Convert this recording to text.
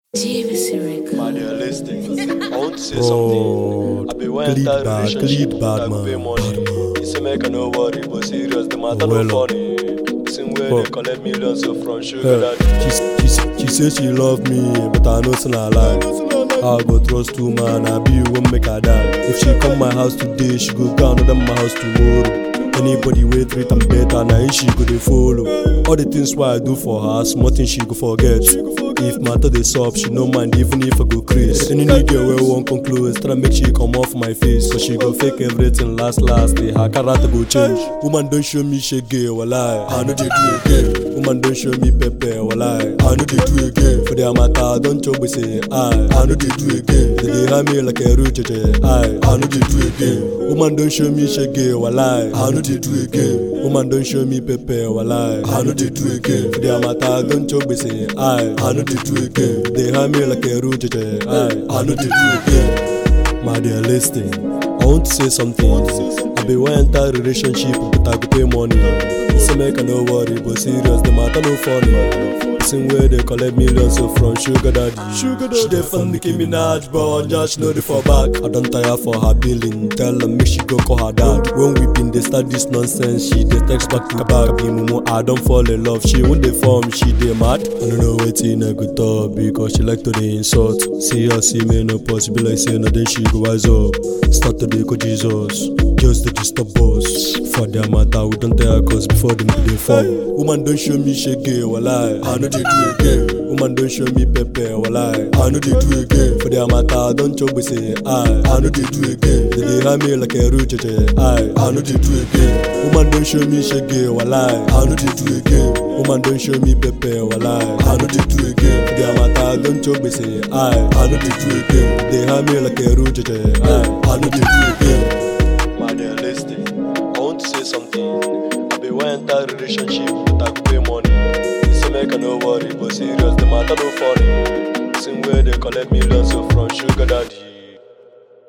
JVC Records. Man, you're listening. I want to say Bro, something. I be one clean entire bad, relationship clean bad, that go man. pay money. You say make I no worry, but serious, the matter Well, no funny. Same way Well. they collect millions so from sugar Hey, daddy. she, she, she say she love me, but I know it's not a lie. I go trust two man, I be won't make her die. If she come my house today, she go go another my house tomorrow. Anybody wey treat am better, na him she go dey follow. All the things why I do for her, small things she go forget. If matter dey sup, she no mind even if I go craze. Any new girl wey wan come close, try make she come off my face, cause she go fake everything last last. Day her character go change. Woman don show me shege, walai, I no dey do again. Woman don show me pepper, walai, I no dey do again. For their matter, don chop say I, I no dey do again. They dey harm me like a roach, I, I no dey do again. Woman don show me shege, walai, I no dey do again. Woman don show me pepper, walai, I no dey do again. For their matter, don chop say I, I no dey do again. They harm me like a roach, I, I no dey do again. My dear, listen. I want to say something. I be one entire relationship, but I go pay money. Say make I no worry, but serious, the matter no funny. Same way they collect millions so from sugar daddy. Sugar daddy. She dey fund Nicki Minaj, but just know the for back. I don't tire for her billing. Tell her make she go call her dad. When we been dey start this nonsense, she dey text back to back. Be mumu, I don't fall in love. She won't dey form, she dey mad. I don't know wetin I go talk because she like to dey insult. See her see me no possible like say no then she go wise up. Start to dey go Jesus. Just dey disturb us. For their matter, we don't tell her cause before them go dey form. Woman don't show me shege, walai. I know they do again. Woman don't show me pepper, walai. I know they do again. For their matter, don't chop we say I. I know they do again. They dey harm me like a roach, I. I know they do again. Woman don't show me shege, walai. I know they do again. Woman don't show me pepper, walai. I know they do again. For their matter, don't chop we say I. I know they do again. They harm me like a roach, I. I know they do again. Man, you're listening. I want to say something. I be one entire relationship, but I go pay money. You say make I no worry, but serious, the matter no funny. Same way they collect millions so from sugar daddy.